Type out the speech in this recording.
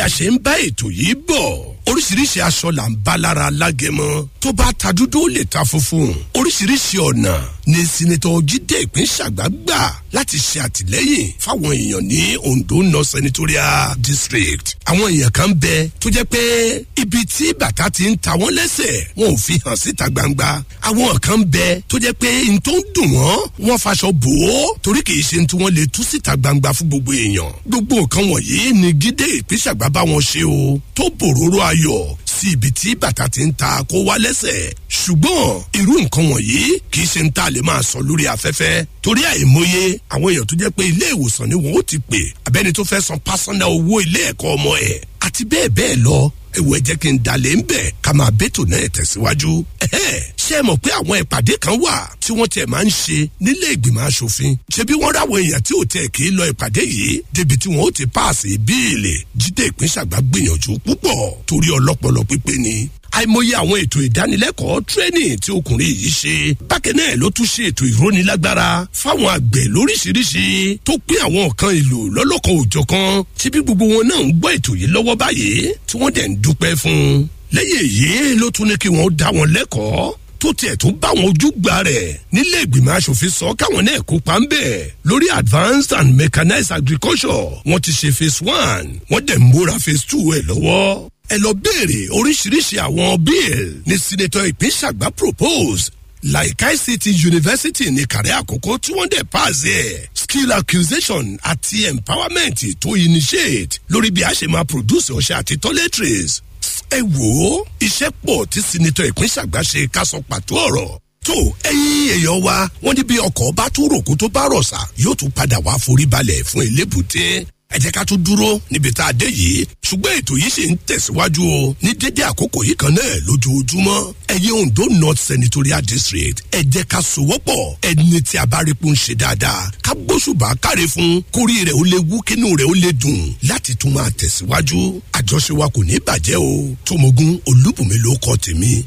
a ṣe ń bá ètò yìí bọ̀ oríṣiríṣi aṣọ là ń bá lára alágẹmọ tó bá ta dúdú ó lè ta funfun oríṣiríṣi ọ̀nà ni sinetọ jíde ìpín ṣàgbà gbà láti ṣe àtìlẹ́yìn fáwọn èèyàn ní ondo north senatorial district àwọn èèyàn kan bẹ tó jẹ́ pé ibi tí bàtà ti ń ta wọ́n lẹ́sẹ̀ wọn ò fi hàn síta gbangba àwọn kan bẹ tó jẹ́ pé n tó ń dùn wọ́n wọ́n faṣọ bò ó torí kì í ṣe tí wọ́n lè tú síta gbangba fún gbogbo èèyàn gbogbo nǹkan wọ̀nyí ni jíde ìpín ṣàgbà bá wọn ṣe o tó bòróró ayọ̀ sí ibi tí bàtà ti ń ta kó wá lẹ́sẹ̀ ṣùgbọ́n irú nǹkan wọ̀nyí kì í ṣe ń tà lè máa sọ lórí afẹ́fẹ́ torí àìmọye àwọn èèyàn tó jẹ́ pé ilé ìwòsàn ni wọ́n ó ti pè abẹ́ni tó fẹ́ san pásánà owó ilé ẹ̀kọ́ ọmọ ẹ̀ àti bẹ́ẹ̀ bẹ́ẹ̀ lọ ewu ẹ jẹ́ kí n dalẹ̀ ń bẹ̀ ká máa bẹ́tò náà tẹ̀síwájú. ṣé ẹ mọ̀ pé àwọn ìpàdé kan wà tí wọ́n tiẹ̀ máa ń ṣe nílé ìgbìmọ̀ asòfin ṣebí wọ́n ráwọ̀ èèyàn tí ò tẹ̀ kí lọ ìpàdé yìí débi tí wọ́n ó ti páàsì bíìlì jíde ìpínṣàgbà gbìyànjú púpọ̀ torí ọlọ́pọlọ pípé ni àìmọye àwọn ètò ìdánilẹ́kọ̀ọ́ tírénì tí ọkùnrin yìí ṣe bákẹ́ náà ló tún ṣe ètò ìrónilágbára fáwọn àgbẹ̀ lóríṣiríṣi tó pín àwọn nǹkan èlò lọ́lọ́kan òjọ̀kan tí bí gbogbo wọn náà ń gbọ́ ètò yìí lọ́wọ́ báyìí tí wọ́n dẹ̀ ń dúpẹ́ fún un lẹ́yìn èyí ló tún ní kí wọ́n dá wọn lẹ́kọ̀ọ́ tó tiẹ̀ tó bá wọn ojúgbà rẹ̀ nílé ìgbìmọ̀ asòfin sọ káwọn náà kópa ń bẹ̀ lórí advanced and mechanized agriculture wọ́n ti ṣe phase one wọ́n dẹ̀ ń múra phase two ẹ̀ lọ́wọ́ ẹ lọ béèrè oríṣiríṣi àwọn bill ní senator ìpínṣàgbà propose like ict university ní kàrẹ́ àkókò tí wọ́n dẹ̀ pass ẹ̀ skill acquisition àti empowerment tó initiate lórí bí a ṣe máa produce ọṣẹ àti toiletries ẹ wò ó iṣẹ́ pọ̀ tí senator ìpínṣàgbà ṣe ká sọ pàtó ọ̀rọ̀ tó ẹyin èèyàn wa wọn ní bí ọkọ̀ bá tún ròkó tó bá rọ̀ṣà yóò tún padà wá forí balẹ̀ fún elébùté ẹ jẹ́ ká tún dúró níbi tá a dé yìí ṣùgbọ́n ètò yìí ṣì ń tẹ̀síwájú o ní dédé àkókò yìí kan náà lójoojúmọ́ ẹ̀yẹ ondo north senatorial district ẹ jẹ́ ká sowọ́pọ̀ ẹni tí a bá rí pé ń ṣe dáadáa ká gbóṣùbà káre fún kórìí rẹ̀ ó lè wú kínú rẹ̀ ó lè dùn láti tún máa tẹ̀síwájú àjọṣe wa kò ní bàjẹ́ o tómogun olúbùnmi ló kọ́ tèmi